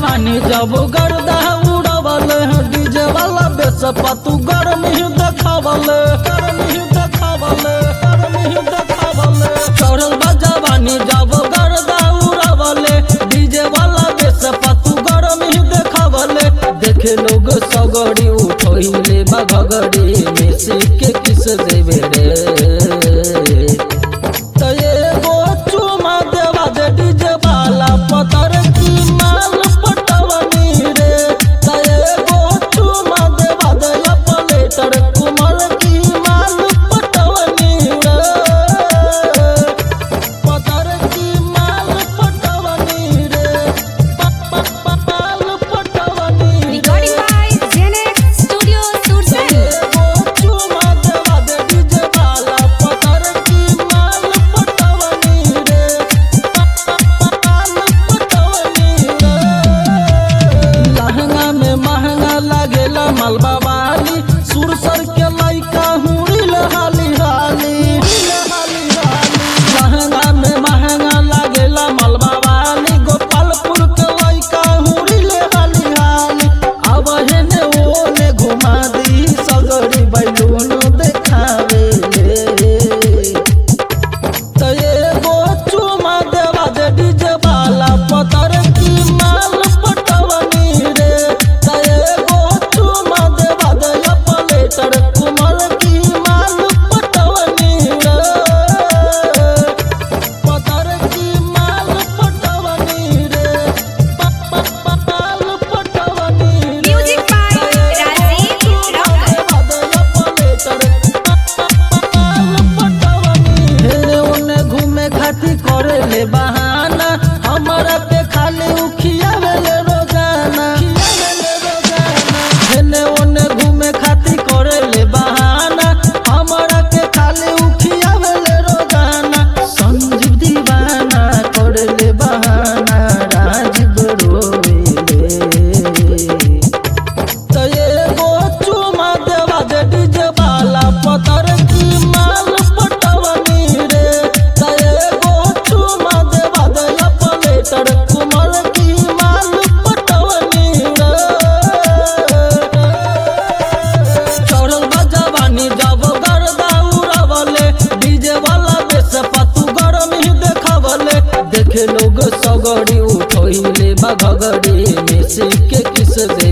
जवानी जब गर्दा उड़वल डीजे वाला बेस पतु गरम ही देखावल गरम ही देखावल गरम ही देखावल चढ़ल बा जवानी जब गर्दा उड़वल डीजे वाला बेस पतु गरम ही देखावल देखे लोग सगड़ी उठोइले बा घगड़ी में के किस देवे रे त एगो चुमा देवा दे डीजे वाला पतर की माल पटवनी रे त एगो चुमा देवा दे अपलेटर कुमार की माल पटवनी रे पतर की माल पटवनी रे प- प- प- माल पटवनी रे Recording by Genex Studio Sursari. एगो चुमा देवा दे डीजे वाला पतर की माल पटवनी रे लहंगा में महंगा लागेला मलबा वाली सुरसर के लइका हुड़ी हाली हाली लहंगा में महंगा लागेला मलबा वाली गोपालपुर के लइका हुड़ी हाली हाली अब हेने ओने घुमा दी सगरी बैलून देखावे त एगो चुमा देवा दे डीजे वाला पतर की माल पटवनी रे त एगो चुमा देवा दे अपलेटर कुमार की माल पटवनी रे पतर की माल पटवनी रे प- प- प- माल पटवनी रे Music by Rajiv Rocker. ओने घूमे खातिर करे ले बहाना हमारा पे खाली उखियावे ले रोजाना हेने ओने घूमे खातिर करे ले बहाना हमारा के खाली उखियावे ले रोजाना संजीव दीवाना करे ले बहाना राजीव रोवे त एगो चुमा देवा दे डीजे वाला पतर की माल पटवनी रे त एगो चुमा देवा दे अपलेटर कुमार की माल पटवनी रे चढ़ल बा जवानी जब गर्दा उड़वले डीजे वाला बेस पतु गरम ही देखावले देखे लोग सगड़ी उठोइले बा घगड़ी में के किस दे